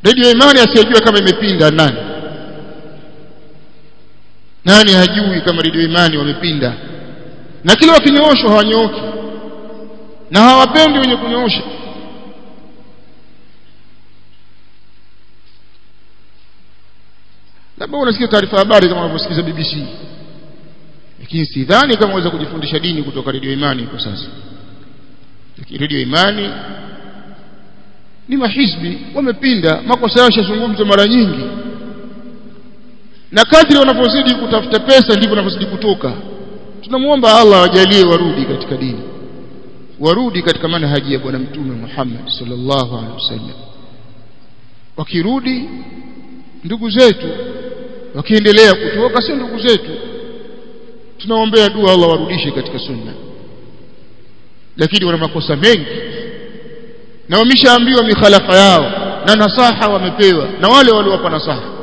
redio imani asiyejua kama imepinda nani nani hajui kama redio imani wamepinda na kila wakinyooshwa hawanyooki na hawapendi wenye kunyoosha labda unasikia taarifa habari kama unavyosikiza BBC lakini sidhani kama unaweza kujifundisha dini kutoka redio imani kwa sasa lakini redio imani ni mahizbi wamepinda makosa yao yashazungumzwa mara nyingi na kadri wanavyozidi kutafuta pesa ndivyo wanavyozidi kutoka tunamuomba Allah awajalie warudi katika dini warudi katika manhaji ya bwana mtume Muhammad sallallahu alaihi wasallam wakirudi ndugu zetu wakiendelea kutoka sio ndugu zetu tunaombea dua Allah warudishe katika sunna lakini wana makosa mengi na wameshaambiwa mikhalafa yao na nasaha wamepewa na wale waliowapa nasaha